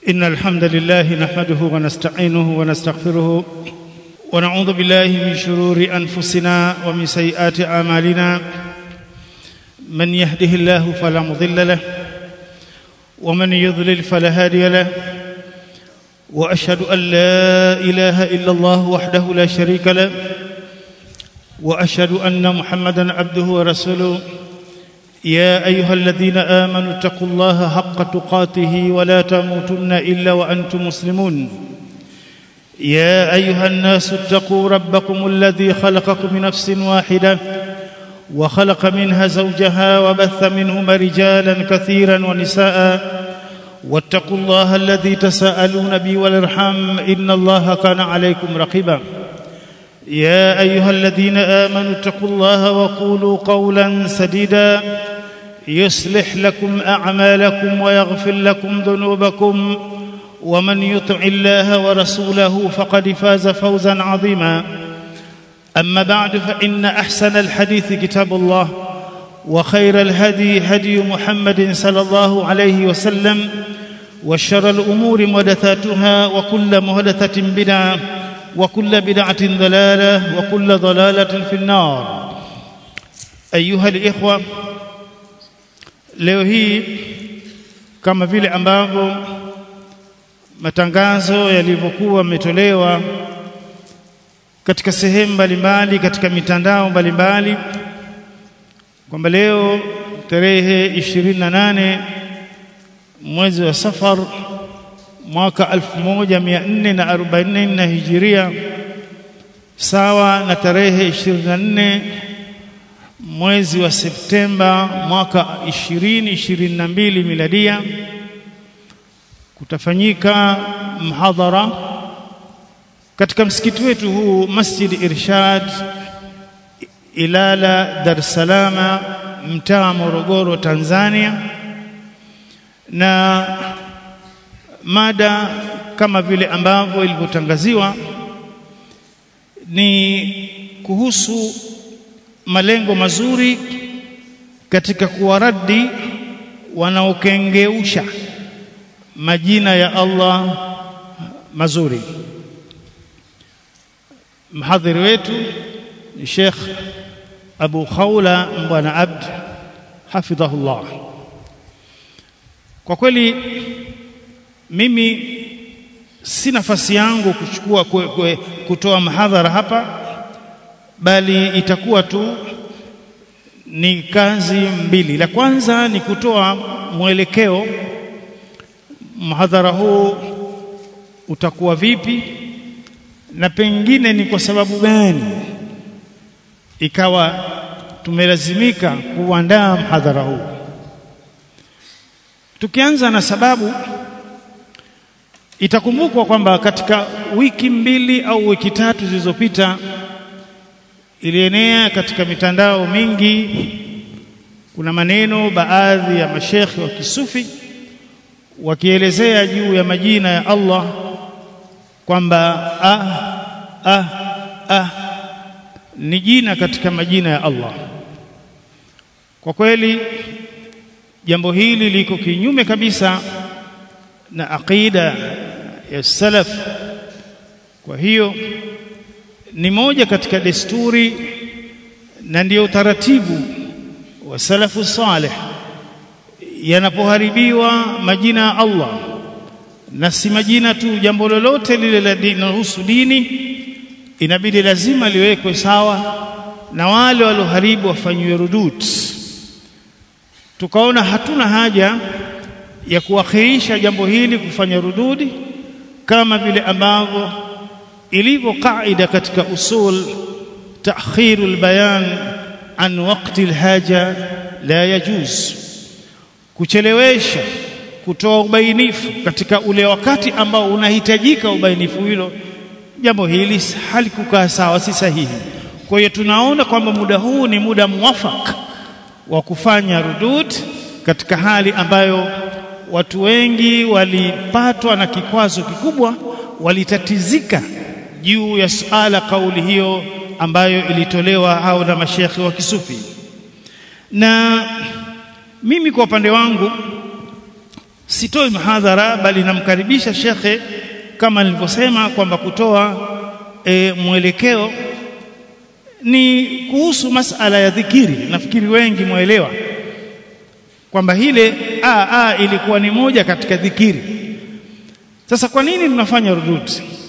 إن الحمد لله نحمده ونستعينه ونستغفره ونعوذ بالله من شرور أنفسنا ومن سيئات أعمالنا من يهده الله فلا مضل له ومن يضلل فلا هادي له وأشهد أن لا إله إلا الله وحده لا شريك له وأشهد أن محمدا عبده ورسوله يا أيها الذين آمنوا اتقوا الله حق تقاته ولا تموتن إلا وأنتم مسلمون يا أيها الناس اتقوا ربكم الذي خلقكم من نفس واحدة وخلق منها زوجها وبث منهما رجالا كثيرا ونساء واتقوا الله الذي تساءلون به والارحام ان الله كان عليكم رقيبا يا ايها الذين امنوا اتقوا الله وقولوا قولا سديدا يصلح لكم اعمالكم ويغفر لكم ذنوبكم ومن يطع الله ورسوله فقد فاز فوزا عظيما اما بعد فان احسن الحديث كتاب الله وخير الهدي هدي محمد صلى الله عليه وسلم وشر الامور محدثاتها وكل محدثه بدعه وكل بدعه ضلاله وكل ضلاله في النار ايها الاخوه leo hii kama vile ambavyo matangazo yalivyokuwa yametolewa katika sehemu mbalimbali katika mitandao mbalimbali kwamba leo tarehe 28 mwezi wa Safar mwaka 1444 Hijiria sawa na tarehe 24 mwezi wa Septemba mwaka 2022 miladia kutafanyika mhadhara katika msikiti wetu huu Masjid Irshad Ilala Dar es Salaam mtaa Morogoro Tanzania na mada kama vile ambavyo ilivyotangaziwa ni kuhusu malengo mazuri katika kuwaradi wanaokengeusha majina ya Allah mazuri mhadhiri wetu ni Sheikh Abu Khawla Mbwana Abd hafidhahullah kwa kweli mimi si nafasi yangu kuchukua kwe, kwe, kutoa mahadhara hapa bali itakuwa tu ni kazi mbili la kwanza ni kutoa mwelekeo mhadhara huu utakuwa vipi na pengine ni kwa sababu gani ikawa tumelazimika kuandaa mhadhara huu tukianza na sababu itakumbukwa kwamba katika wiki mbili au wiki tatu zilizopita ilienea katika mitandao mingi kuna maneno baadhi ya mashekhi wa kisufi wakielezea juu ya majina ya Allah kwamba ah ah ah ni jina katika majina ya Allah kwa kweli jambo hili liko kinyume kabisa na aqida ya salaf kwa hiyo ni moja katika desturi na ndio utaratibu wa salafu salih yanapoharibiwa majina ya Allah na si majina tu jambo lolote lile linalohusu dini inabidi lazima liwekwe sawa na wale walioharibu wafanyiwe rudud tukaona hatuna haja ya kuakhirisha jambo hili kufanya rududi kama vile ambavyo ilivyo kaida katika usul ta'khirul bayan an waqti alhaja la yajuz kuchelewesha kutoa ubainifu katika ule wakati ambao unahitajika ubainifu hilo jambo hili halikukaa sawa si sahihi kwa hiyo tunaona kwamba muda huu ni muda muwafaka wa kufanya rudud katika hali ambayo watu wengi walipatwa na kikwazo kikubwa walitatizika juu ya suala kauli hiyo ambayo ilitolewa au na mashekhi wa kisufi na mimi kwa upande wangu sitoi mhadhara bali namkaribisha shekhe kama nilivyosema kwamba kutoa e, mwelekeo ni kuhusu masala ya dhikiri nafikiri wengi mwelewa kwamba hile a a ilikuwa ni moja katika dhikiri sasa kwa nini tunafanya rudud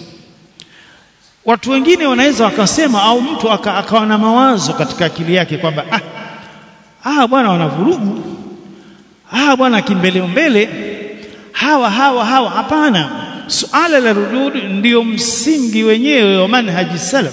watu wengine wanaweza wakasema au mtu akawa aka na mawazo katika akili yake kwamba ah, ah bwana wanavurugu ah bwana kimbele mbele hawa hawa hawa hapana suala la rudud ndiyo msingi wenyewe wa manhaji salaf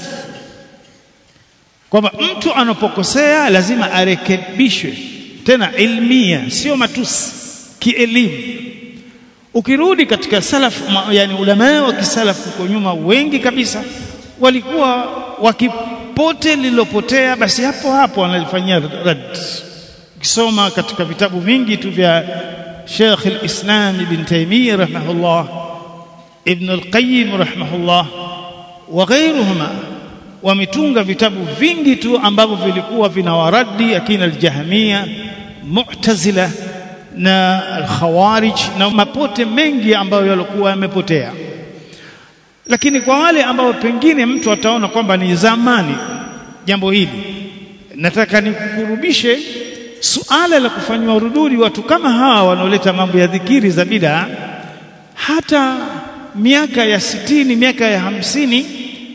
kwamba mtu anapokosea lazima arekebishwe tena ilmia sio matusi kielimu ukirudi katika salaf yani ulama wa kisalafu huko nyuma wengi kabisa walikuwa wakipote lililopotea basi hapo hapo wanalifanyia rad ukisoma katika vitabu vingi tu vya Sheikh al-Islam Ibn Taymiyyah rahimahullah Ibn al-Qayyim rahimahullah wa ghayruhuma wametunga vitabu vingi tu ambavyo vilikuwa vinawaradi akina al-Jahmiyya Mu'tazila na al-Khawarij na mapote mengi ambayo yalikuwa yamepotea lakini kwa wale ambao pengine mtu ataona kwamba ni zamani jambo hili nataka nikukurubishe suala la kufanywa rududi watu kama hawa wanaoleta mambo ya dhikiri za bid'a hata miaka ya sitini miaka ya hamsini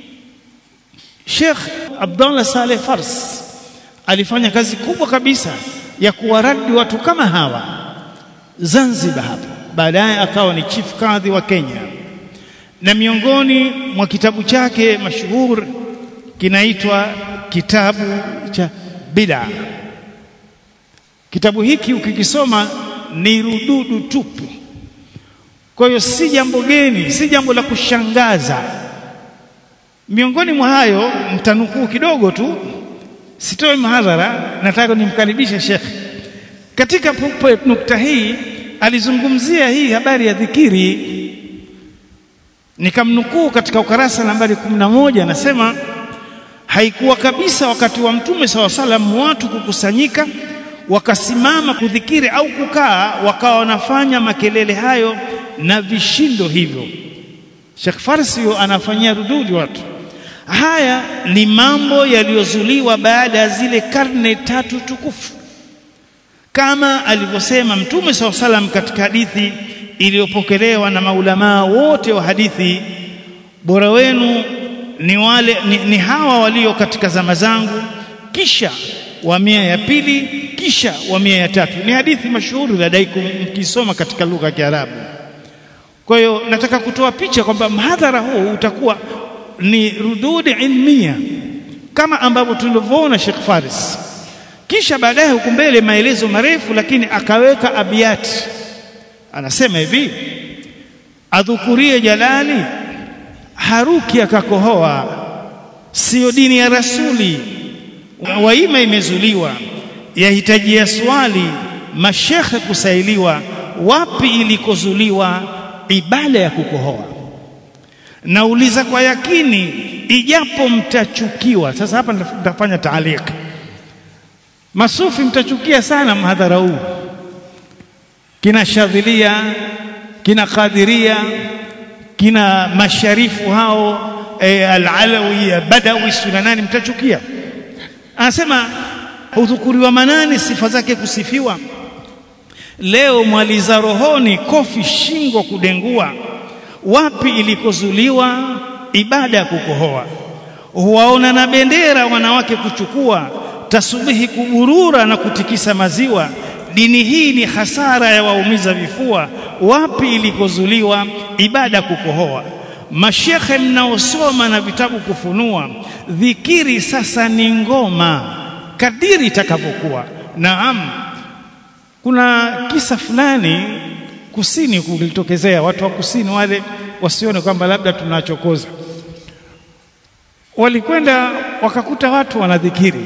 Sheikh Abdullah Saleh Fars alifanya kazi kubwa kabisa ya kuwaradi watu kama hawa Zanzibar hapa baadaye akawa ni chief kadhi wa Kenya na miongoni mwa kitabu chake mashuhur kinaitwa kitabu cha bid'a kitabu hiki ukikisoma ni rududu tupu kwa hiyo si jambo geni si jambo la kushangaza miongoni mwa hayo mtanukuu kidogo tu sitoi mahadhara nataka nimkaribishe Sheikh katika nukta hii alizungumzia hii habari ya dhikiri nikamnukuu katika ukarasa nambari 11 anasema haikuwa kabisa wakati wa mtume saw salam watu kukusanyika wakasimama kudhikiri au kukaa wakawa wanafanya makelele hayo na vishindo hivyo Sheikh Farsio anafanyia rududi watu haya ni mambo yaliyozuliwa baada ya zile karne tatu tukufu kama alivyosema mtume saw salam katika hadithi iliyopokelewa na maulamaa wote wa hadithi bora wenu ni wale ni, ni hawa walio katika zama zangu kisha wa mia ya pili kisha wa mia ya tatu ni hadithi mashuhuri ladaikum mkisoma katika lugha ya Kiarabu kwa hiyo nataka kutoa picha kwamba mhadhara huu utakuwa ni rududi ilmia kama ambavyo tulivyoona Sheikh Faris kisha baadaye huku mbele maelezo marefu lakini akaweka abiyati anasema hivi adhukurie jalali haruki akakohoa sio dini ya rasuli waima imezuliwa yahitajia swali mashekhe kusailiwa wapi ilikozuliwa ibada ya kukohoa nauliza kwa yakini ijapo mtachukiwa sasa hapa nitafanya taalika masufi mtachukia sana mhadhara huu kina shadhilia kina qadiria kina masharifu hao e, al-alawi badawi suna nani mtachukia anasema hudhukuriwa manani sifa zake kusifiwa leo mwaliza rohoni kofi shingo kudengua wapi ilikozuliwa ibada ya kukohoa huwaona na bendera wanawake kuchukua tasubihi kuburura na kutikisa maziwa dini hii ni hasara ya waumiza vifua wapi ilikozuliwa ibada kukohoa mashekhe mnaosoma na vitabu kufunua dhikiri sasa ni ngoma kadiri itakavyokuwa naam kuna kisa fulani kusini kulitokezea watu wa kusini wale wasione kwamba labda tunachokoza walikwenda wakakuta watu wanadhikiri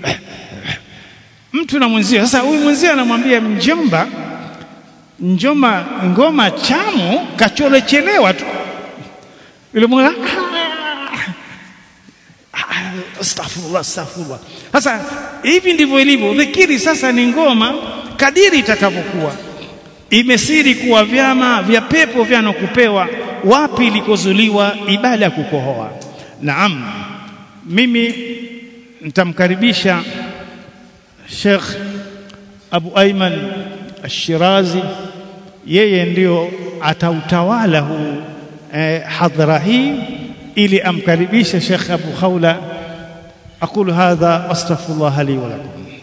mtu na mwenzio sasa huyu mwenzio anamwambia mjomba njoma ngoma chamu kacholechelewa tu yule mwana astaghfirullah astaghfirullah sasa hivi ndivyo ilivyo dhikiri sasa ni ngoma kadiri itakavyokuwa imesiri kuwa vyama vya pepo vyanokupewa wapi ilikozuliwa ibada ya kukohoa naam mimi nitamkaribisha Sheikh Abu Ayman Ash-Shirazi yeye ndio atautawala huu eh, hadhara hii ili amkaribishe Sheikh Abu Khawla aqulu hadha wastaghfirullah li wa lakum